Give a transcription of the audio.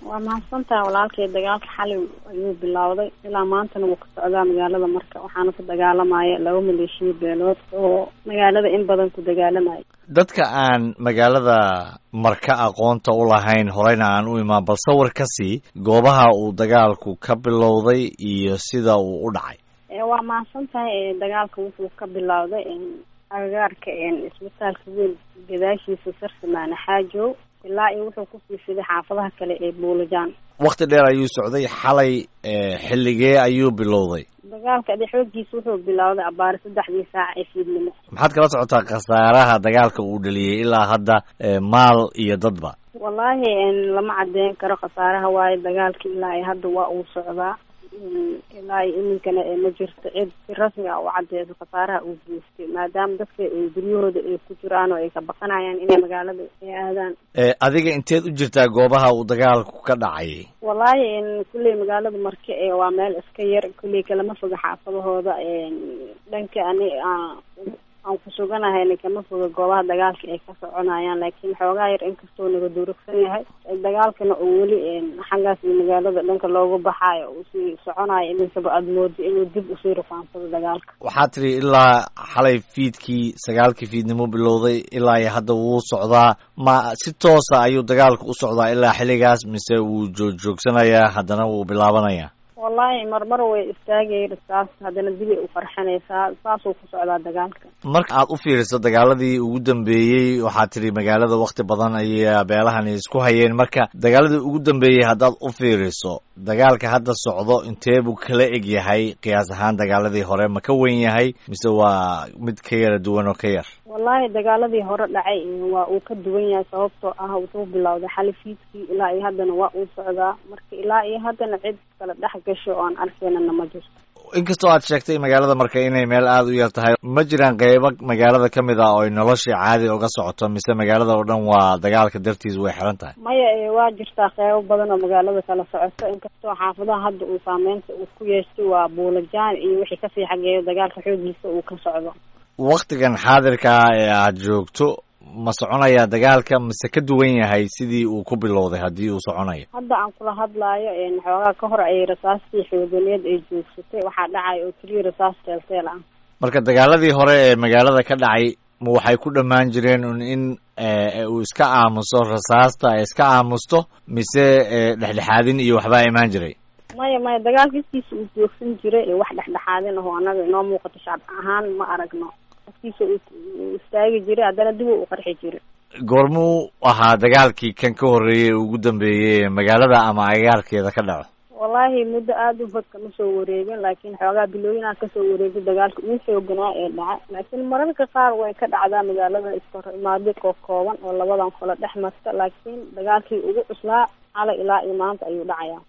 waa mahadsantaha walaalkay dagaalka xalay ayuu bilowday ilaa maantana wuu ka socdaa magaalada marka waxaana ku dagaalamaya laba maleeshiya beelood oo magaalada in badan ku dagaalamaya dadka aan magaalada marka aqoonta u lahayn horeyna aan u imaan bal sawir ka sii goobaha uu dagaalku ka bilowday iyo sida uu u dhacay waa mahadsan tahay dagaalka wuxuu ka bilowday agagaarka isbitaalka weyn gadaashiisa sarsamaane xaajow ilaa iyo wuxuu kusii fiday xaafadaha kale ee buulajaan wakti dheer ayuu socday xalay xilligee ayuu bilowday dagaalka de xoogiisa wuxuu bilowday abaari saddexdii saac ee fiidnimo maxaad kala socotaa khasaaraha dagaalka uu dhaliyey ilaa hadda maal iyo dadba wallaahi lama cadeyn karo khasaaraha waayo dagaalka ilaa iyo hadda waa uu socdaa ilaa iyo iminkana ma jirto cid si rasmi ah u cadeyso khasaaraha uu geystay maadaama dadka guryahooda ay ku jiraan oo ay ka baqanayaan inay magaalada ay aadaan adiga inteed u jirtaa goobaha uu dagaalku ka dhacay wallaahi kulley magaalada marke waa meel iska yar kulley kalama foga xaafadahooda dhanka ani aan ku suganahayna kama foga goobaha dagaalka ay ka soconayaan laakiin xoogaa yar inkastoo naga durugsan yahay dagaalkana oo weli xaggaas iyo magaalada dhanka loogu baxaayo uu sii soconayo iminkaba aada moodo inuu dib usii rufaansado dagaalka waxaad tidhi ilaa xalay fiidkii sagaalkii fiidnimo bilowday ilaa iyo hadda wuu socdaa ma si toosa ayuu dagaalku u socdaa ilaa xilligaas mise wuu joog-joogsanayaa haddana wuu bilaabanayaa wallaahi marmar way istaagay rasaas haddana dibay u qarxanaysaa saasuu ku socdaa dagaalka marka aad u fiiriso dagaaladii ugu dambeeyey waxaad tidhi magaalada wakti badan ayay beelahani isku hayeen marka dagaaladii ugu dambeeyey haddaad u fiiriso dagaalka hadda socdo intee buu kala eg yahay qiyaas ahaan dagaaladii hore ma ka wen yahay mise waa mid ka yara duwan oo ka yar wallaahi dagaaladii hore dhacay waa uu ka duwan yahay sababtoo ah wuxuu bilowday xali fiidkii ilaa iyo haddana waa uu socdaa marka ilaa iyo haddana cid kala dhex gasho oo aan arkaynana ma jirto inkastoo aad sheegtay magaalada marka inay meel aada u yar tahay ma jiraan qeybo magaalada ka mid ah oo ay noloshii caadi uga socoto mise magaalada oo dhan waa dagaalka dartiis way xiran tahay maya waa jirtaa qeybo badan oo magaalada kala socoto inkastoo xaafadaha hadda uu saameynta uu ku yeeshtay waa buulajaan iyo wixii kasii xageeyo dagaalka xoogiisa uu ka socdo waktigan xaadirka ah ee aad joogto ma soconayaa dagaalka mise ka duwan yahay sidii uu ku bilowday haddii uu soconayo hadda aan kula hadlaayo xoogaa ka hor ay rasaastii xooganeed ay joogsatay waxaa dhacay oo keliya rasaas teelteel ah marka dagaaladii hore ee magaalada ka dhacay ma waxay ku dhammaan jireen un in uu iska aamuso rasaasta ay iska aamusto mise dhexdhexaadin iyo waxbaa imaan jiray maya maya dagaalka iskiisa uu joogsan jiray wax dhexdhexaadin aho annaga inoo muuqato shacab ahaan ma aragno afkiisa uu istaagi jiray haddana dib u qarxi jiray goormuu ahaa dagaalkii kan ka horreeyey ugu dambeeyey magaalada ama agagaarkeeda ka dhaco wallaahi muddo aada u fog kama soo wareegin laakiin xoogaa bilooyinaa kasoo wareegay dagaalka ugu xooganaa ee dhaca laakiin mararka qaar way ka dhacdaa magaalada iskahor imaadi koo kooban oo labadan kolo dhex marta laakiin dagaalkii ugu cuslaa xalay ilaa iyo maanta ayuu dhacayaa